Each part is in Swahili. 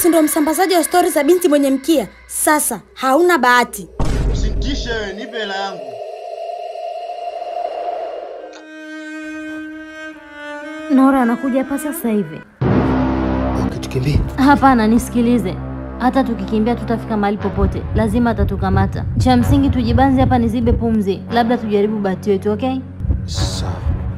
si ndo msambazaji wa stori za binti mwenye mkia? Sasa hauna bahati. Usinitishe wewe, nipe hela yangu. Nora anakuja hapa sasa hivi. Okay, tukimbie. Hapana, nisikilize. Hata tukikimbia tutafika mahali popote, lazima atatukamata. Cha msingi tujibanze hapa, nizibe pumzi, labda tujaribu bahati yetu, okay? Sawa.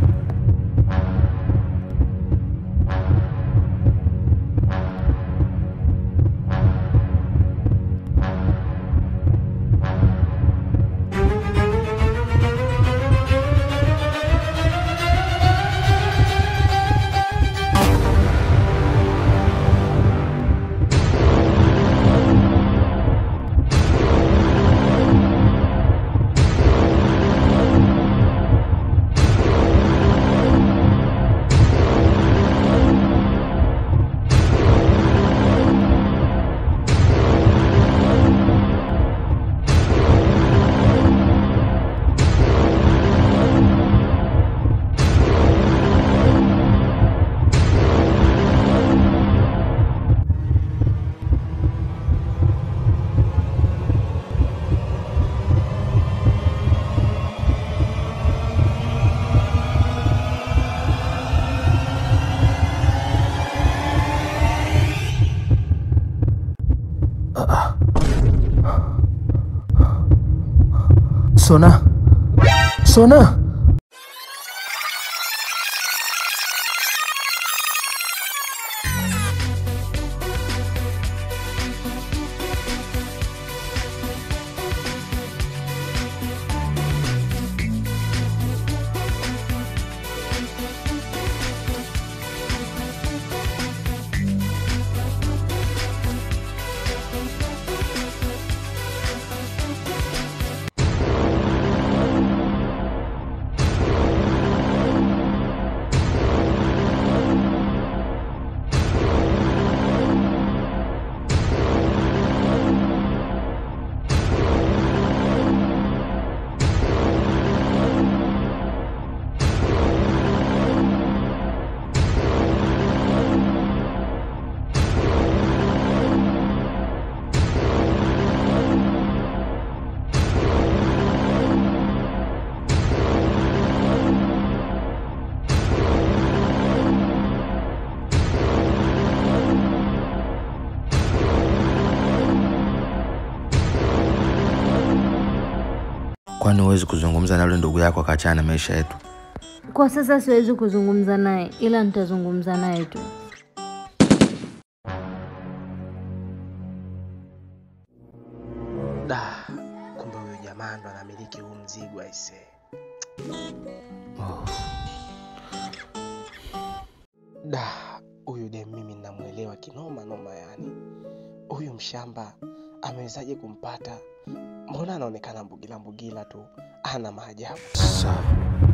Sona. Sona. Kwani huwezi kuzungumza na yule ndugu yako akaachana na maisha yetu? Kwa sasa siwezi kuzungumza naye, ila nitazungumza naye tu. Da, kumbe huyo jamaa ndo anamiliki huu mzigo aise. Da, huyu dem mimi namwelewa kinoma noma yani. Huyu mshamba amewezaje kumpata? Mbona anaonekana mbugila mbugila tu, ana maajabu. Sawa.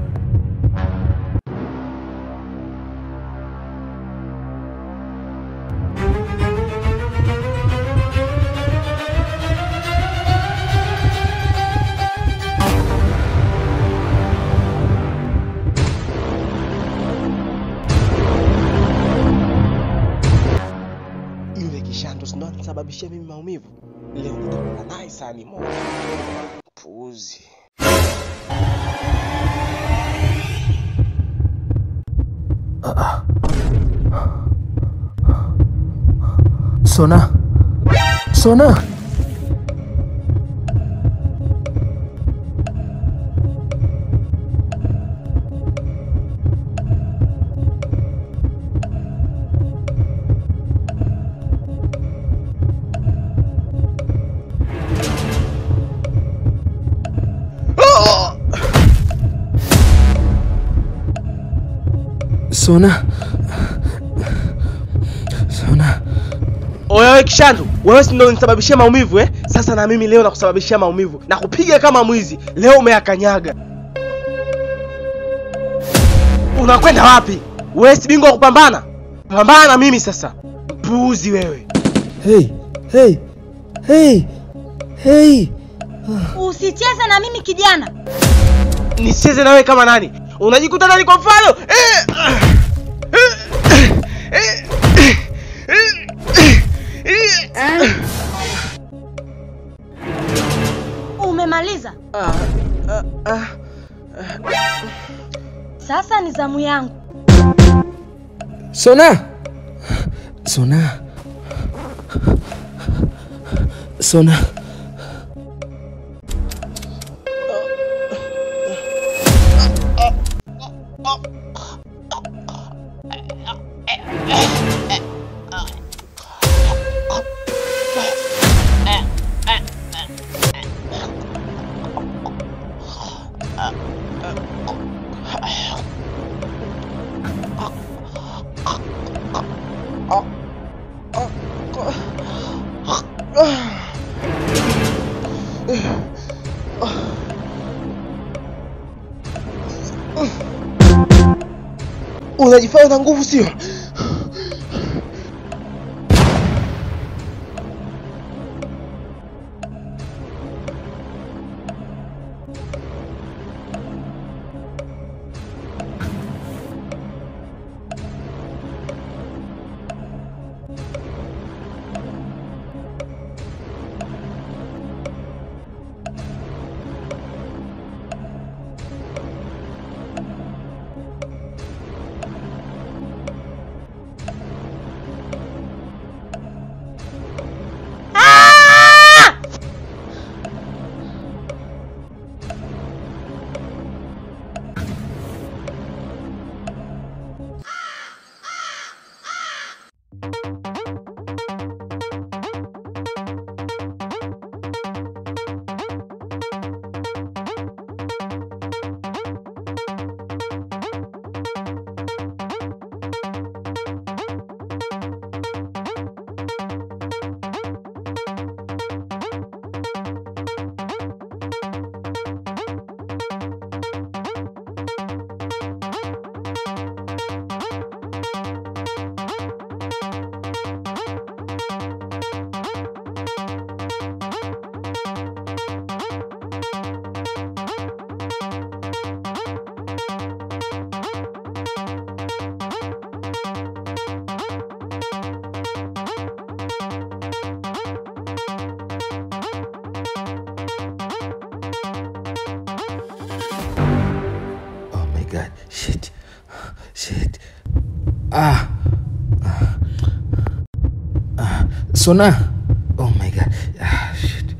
Yule kishando si ndo anisababishia mimi maumivu. Leo nitakula naye sahani moja. Puuzi. Sona. Sona. Sona. Sona. Oya wewe kishandu, wewe si ndo unisababishia maumivu eh? Sasa na mimi leo nakusababishia maumivu na kupiga kama mwizi. Leo umeyakanyaga. Unakwenda wapi? Wewe si bingwa wa kupambana? Pambana na mimi sasa. Mpuuzi wewe. Hey, hey, hey, hey. Usicheze na mimi kijana. Nisicheze na wewe kama nani? Unajikuta nani kwa mfano? Eh! Eh! Eh! Eh! Ah, Sasa ni zamu yangu. Sona, Sona, Sona. Unajifanya na nguvu sio? Oh my god. Shit. Shit. Ah. Ah. Sona. Oh my god. Ah, shit.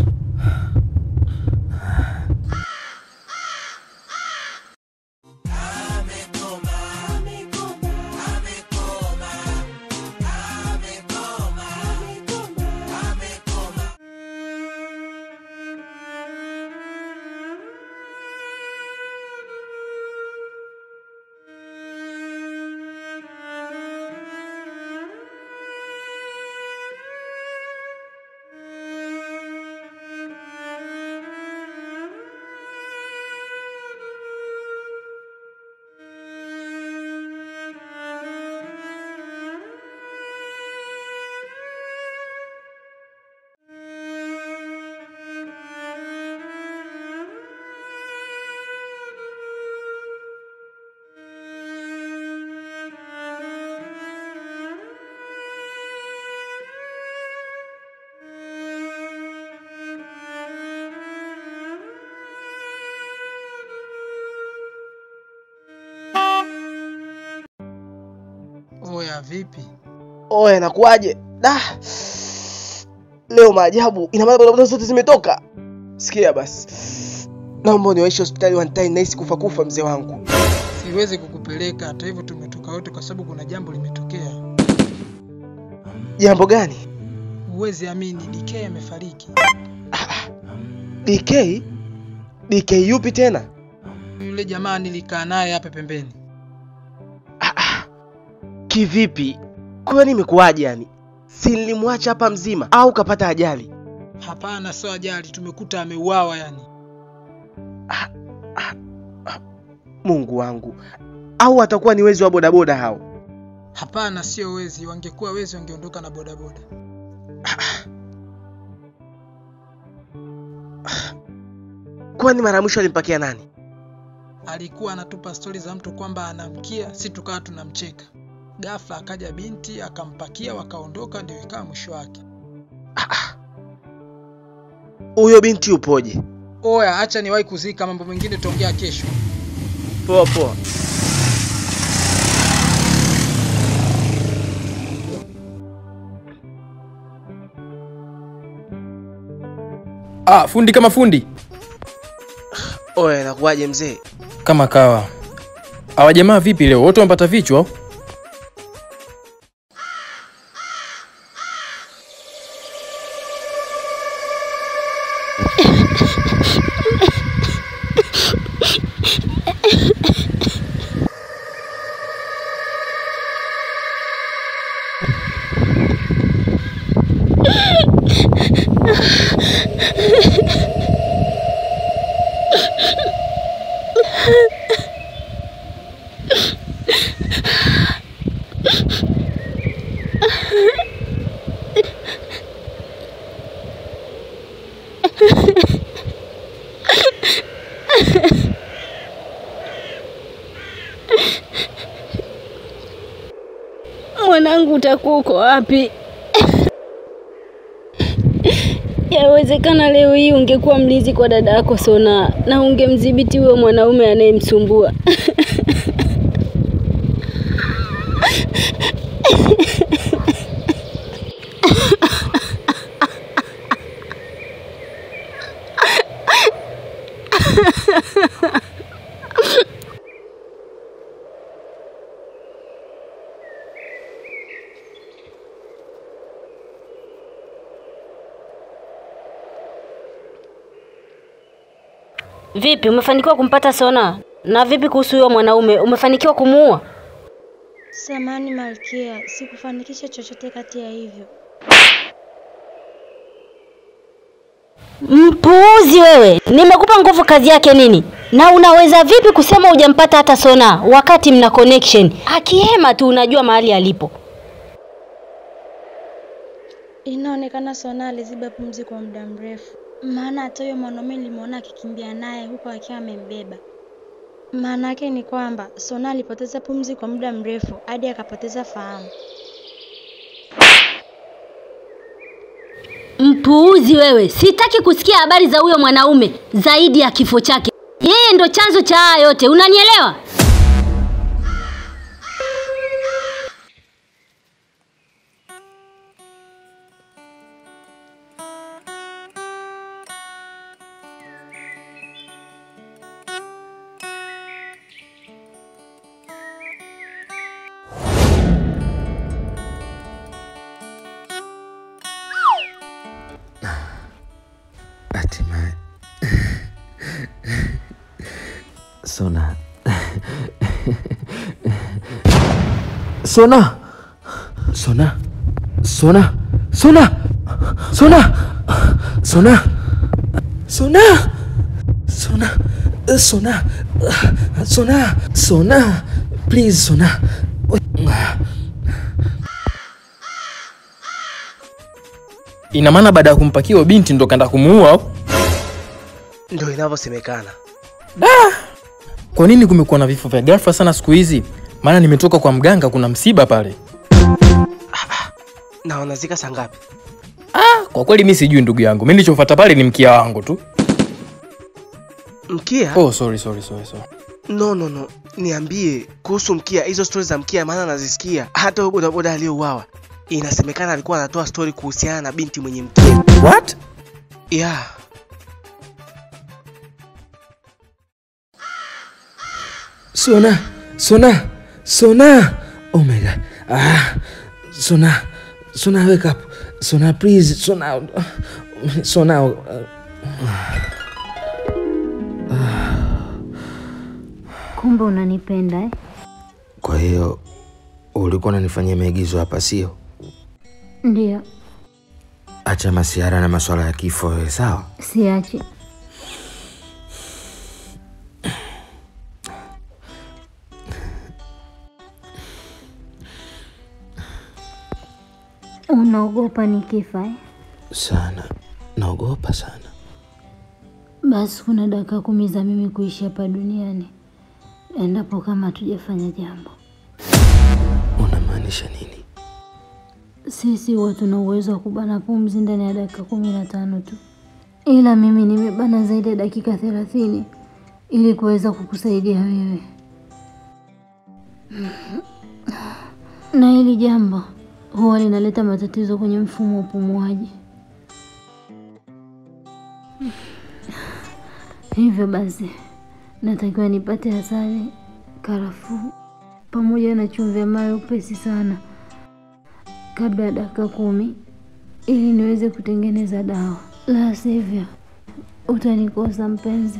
Oya, vipi? Oe, nakuaje? Da. Leo maajabu. Ina maana bodaboda zote zimetoka. Sikia basi. Naomba uniwaishe hospitali one time nahisi kufa kufa mzee wangu. Siwezi kukupeleka, hata hivyo tumetoka wote kwa sababu kuna jambo limetokea. Jambo gani? Huwezi amini, DK amefariki. DK? DK yupi tena? Yule jamaa nilikaa naye hapa pembeni. Kivipi? Kwani imekuwaje yani? Si nilimwacha hapa mzima au kapata ajali? Hapana, sio ajali, tumekuta ameuawa yani. Mungu wangu. Au atakuwa ni wezi wa bodaboda hao? Hapana, sio wezi. Wangekuwa wezi wangeondoka na bodaboda. Kwani mara ya mwisho alimpakia nani? Alikuwa anatupa stori za mtu kwamba anamkia, si tukawa tunamcheka. Ghafla akaja binti akampakia, wakaondoka, ndio ikawa mwisho wake. Huyo binti upoje? Oya, acha niwahi kuzika, mambo mengine tutaongea kesho. Poa poa. Ah, fundi kama fundi Oya, nakuwaje mzee? kama kawa. Hawa jamaa vipi leo? Wote wamepata vichwa? au? Mwanangu, utakuwa uko wapi? Yawezekana leo hii ungekuwa mlinzi kwa dada yako Sona na ungemdhibiti huyo mwanaume anayemsumbua. Vipi, umefanikiwa kumpata Sona? Na vipi kuhusu huyo mwanaume, umefanikiwa kumuua? Samani Malkia, sikufanikisha chochote kati ya hivyo. Mpuuzi wewe! Nimekupa nguvu, kazi yake nini? Na unaweza vipi kusema hujampata hata Sona wakati mna connection? Akihema tu unajua mahali alipo. Inaonekana Sona aliziba pumzi kwa muda mrefu, maana hata huyo mwanaume nilimwona akikimbia naye huku akiwa amembeba. Maana yake ni kwamba Sona alipoteza pumzi kwa muda mrefu hadi akapoteza fahamu. Mpuuzi wewe! Sitaki kusikia habari za huyo mwanaume zaidi ya kifo chake. Yeye ndo chanzo cha haya yote, unanielewa? Hatimaye Sona Sona Sona Sona Sona Sona Sona Sona Sona Sona Sona Sona Please Sona Ina maana baada ya kumpakia huyo binti ndo kaenda kumuua au? Ndio inavyosemekana. Kwa nini kumekuwa na vifo vya ghafla sana siku hizi? Maana nimetoka kwa mganga, kuna msiba pale. Na wanazika saa ngapi? Kwa kweli mi sijui ndugu yangu, mi nilichofuata pale ni mkia wangu tu. Mkia? Oh, sorry, sorry, sorry, sorry. No, no, no. Niambie kuhusu mkia, hizo stori za mkia, maana nazisikia. Hata huyo bodaboda aliyouawa inasemekana alikuwa anatoa stori kuhusiana na binti mwenye mkia. What? Yeah. Sona, Sona, Sona. Oh my god. Ah, Sona, Sona, wake up. Sona, please. Sona, Sona. Kumbe unanipenda eh? Kwa hiyo ulikuwa unanifanyia maigizo hapa, sio? Ndio, Acha masiara na masuala ya kifo, wewe sawa? siachi. Unaogopa nikifa eh? Sana, naogopa sana. Basi kuna dakika kumi za mimi kuishi hapa duniani, endapo kama hatujafanya jambo. Unamaanisha nini? Sisi huwa tuna uwezo wa kubana pumzi ndani ya dakika kumi na tano tu, ila mimi nimebana zaidi ya dakika thelathini ili kuweza kukusaidia wewe, na hili jambo huwa linaleta matatizo kwenye mfumo wa upumuaji. Hivyo basi natakiwa nipate asali, karafuu pamoja na chumvi ya mawe upesi sana kabla ya dakika kumi ili niweze kutengeneza dawa, la sivyo utanikosa mpenzi.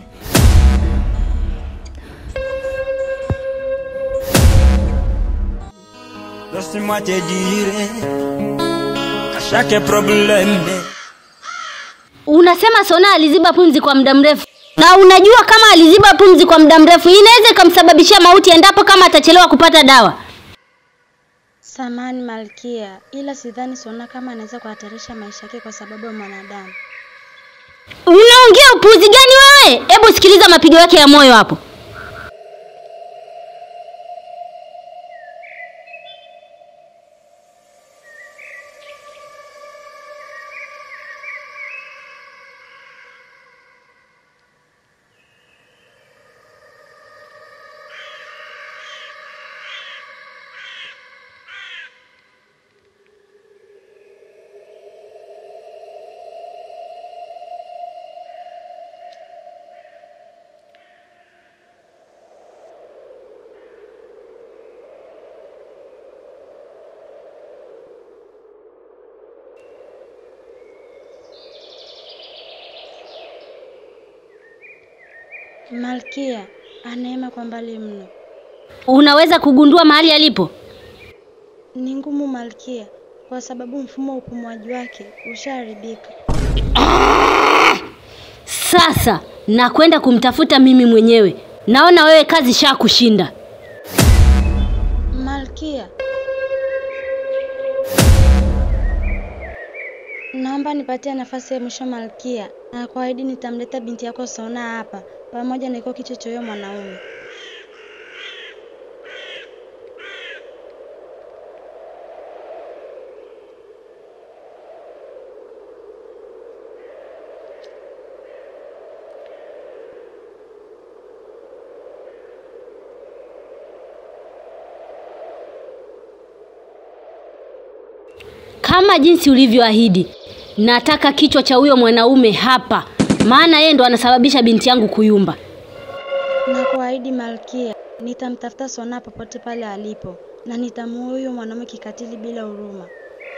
Laisse-moi te dire à chaque problème Unasema Sona aliziba pumzi kwa muda mrefu, na unajua kama aliziba pumzi kwa muda mrefu inaweza ikamsababishia mauti endapo kama atachelewa kupata dawa. Samani Malkia, ila sidhani Sona kama anaweza kuhatarisha maisha yake kwa sababu ya mwanadamu. Unaongea upuzi gani wewe? Hebu sikiliza mapigo yake ya moyo hapo. Malkia anaema kwa mbali mno. Unaweza kugundua mahali alipo? Ni ngumu Malkia, kwa sababu mfumo wa upumuaji wake ushaharibika. Sasa nakwenda kumtafuta mimi mwenyewe. Naona wewe kazi sha kushinda. Malkia, naomba nipatie nafasi ya mwisho Malkia, na kuahidi nitamleta binti yako Sona hapa pamoja na iko kichwa cha huyo mwanaume. Kama jinsi ulivyoahidi, nataka kichwa cha huyo mwanaume hapa, maana yeye ndo anasababisha binti yangu kuyumba. Na kuahidi Malkia, nitamtafuta Sona popote pale alipo na nitamuua huyo mwanaume kikatili bila huruma.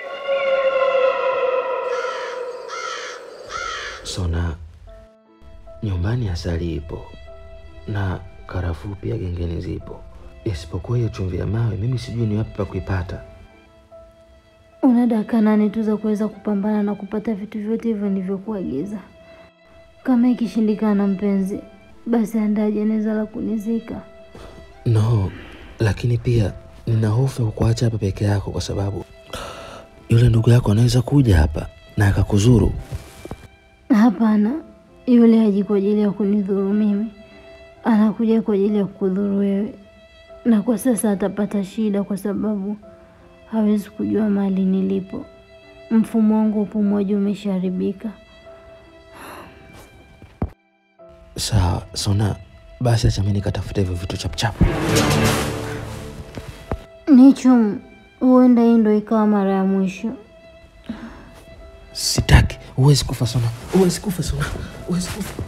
Sona, nyumbani asali ipo na karafuu pia gengeni zipo, isipokuwa hiyo chumvi ya mawe, mimi sijui ni wapi pa kuipata. Una dakika nane tu za kuweza kupambana na kupata vitu vyote hivyo nilivyokuagiza. Kama ikishindikana, mpenzi, basi andaa jeneza la kunizika. No, lakini pia nina hofu ya kukuacha hapa peke yako, kwa sababu yule ndugu yako anaweza kuja hapa na akakuzuru. Hapana, yule haji kwa ajili ya kunidhuru mimi, anakuja kwa ajili ya kukudhuru wewe, na kwa sasa atapata shida kwa sababu hawezi kujua mahali nilipo. Mfumo wangu wa upumuaji umeshaharibika. Sawa Sona, basi acha mimi nikatafuta hivyo vitu chapchap. Nichum, huenda hii ndo ikawa mara ya mwisho. Sitaki, huwezi kufa Sona, huwezi kufa Sona, huwezi kufa.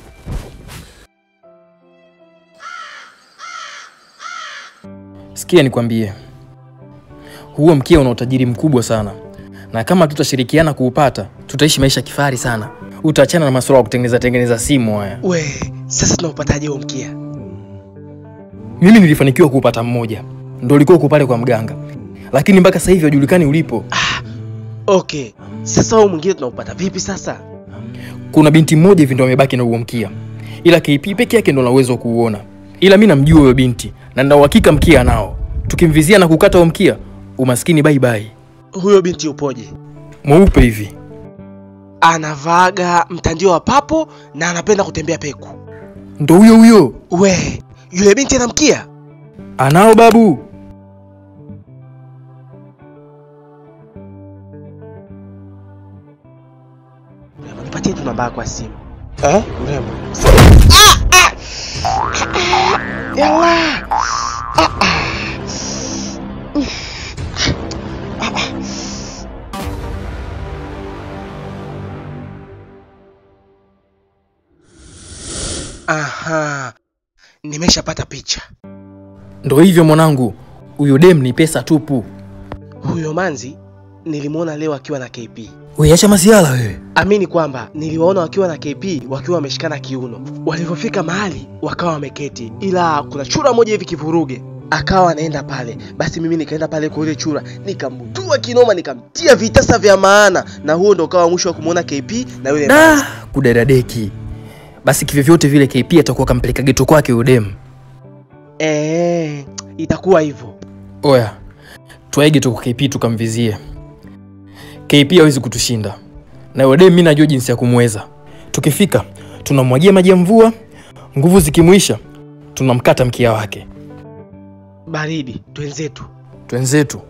Sikia nikwambie, huo mkia una utajiri mkubwa sana, na kama tutashirikiana kuupata, tutaishi maisha kifahari sana. Utaachana na masuala ya kutengeneza tengeneza simu haya. we sasa tunaupataje huo mkia Mimi nilifanikiwa kuupata mmoja, ndo ulikuwa uko pale kwa mganga, lakini mpaka sasa hivi hajulikani ulipo. okay sasa huo mwingine tunaupata vipi sasa Kuna binti mmoja hivi ndo amebaki na huo mkia, ila KP peke yake ndo ana uwezo wa kuuona, ila mi namjua huyo binti na nina uhakika mkia anao. Tukimvizia na kukata huo mkia, umaskini bye bye. huyo binti upoje Mweupe hivi, anavaaga mtandio wa papo na anapenda kutembea peku ndo huyo huyo we yule binti anamkia anao babu. nipatie tu namba yako ya simu eh, mrembo. Yawa! Aha, nimeshapata picha. Ndo hivyo mwanangu, huyo dem ni pesa tupu. Huyo manzi nilimwona leo akiwa na KP. Wewe acha masiala wewe. Amini kwamba niliwaona wakiwa na KP wakiwa wameshikana kiuno. Walivyofika mahali wakawa wameketi, ila kuna chura moja hivi kivuruge akawa anaenda pale. Basi mimi nikaenda pale kwa yule chura, nikamtua kinoma, nikamtia vitasa vya maana, na huo ndo ukawa mwisho wa kumwona KP na yule manzi. Da, kudadadeki. Basi kivyovyote vile KP atakuwa kampeleka geto kwake huyo dem. Eh, itakuwa hivyo. Oya, twaige tu kwa KP tukamvizie. KP hawezi kutushinda, na huyo dem mi najua jinsi ya kumweza. Tukifika tunamwagia maji ya mvua, nguvu zikimwisha tunamkata mkia wake. Baridi, twenzetu. Twenzetu.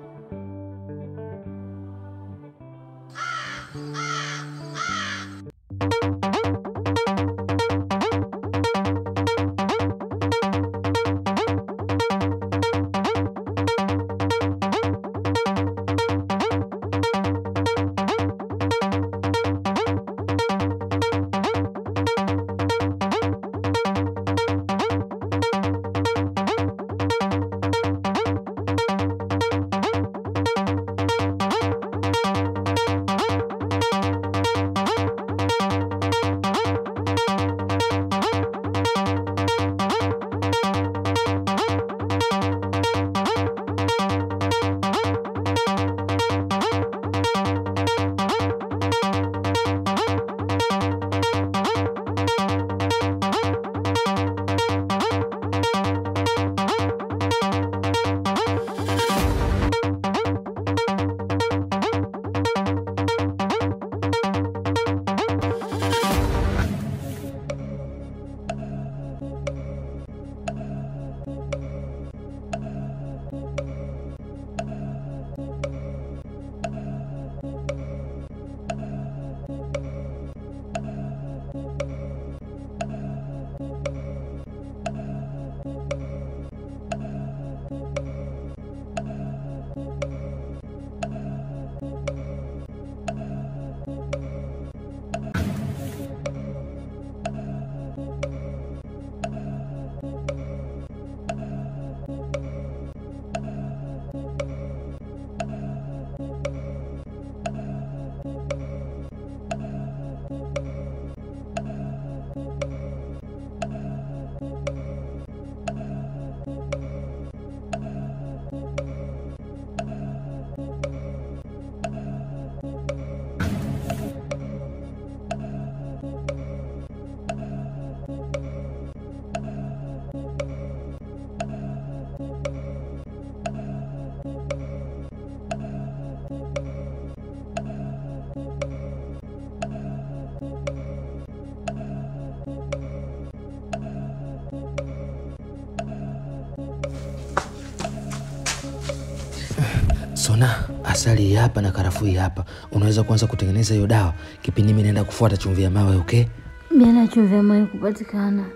Sona, asali hii hapa na karafuu hii hapa. Unaweza kuanza kutengeneza hiyo dawa kipindi mimi naenda kufuata chumvi ya mawe, okay? Bila chumvi ya mawe kupatikana,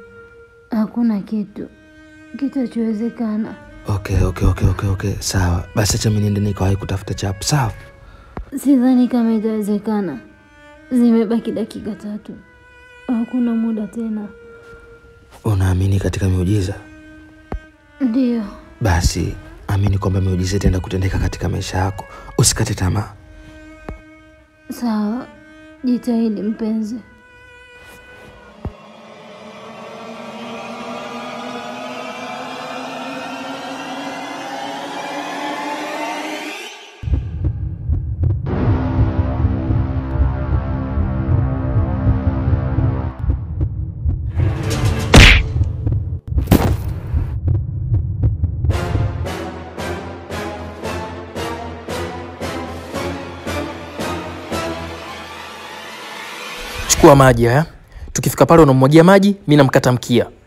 hakuna kitu kitachowezekana. Okay, okay, okay, okay, okay. Sawa. Basi acha mimi niende nikawahi kutafuta chapu. Sawa. Sidhani kama itawezekana. Zimebaki dakika tatu, hakuna muda tena. Unaamini katika miujiza? Ndiyo, Basi amini kwamba miujiza itaenda kutendeka katika maisha yako. Usikate tamaa. sawa. Jitahidi mpenzi. Chukua maji haya. Tukifika pale unamwagia maji, mi namkata mkia.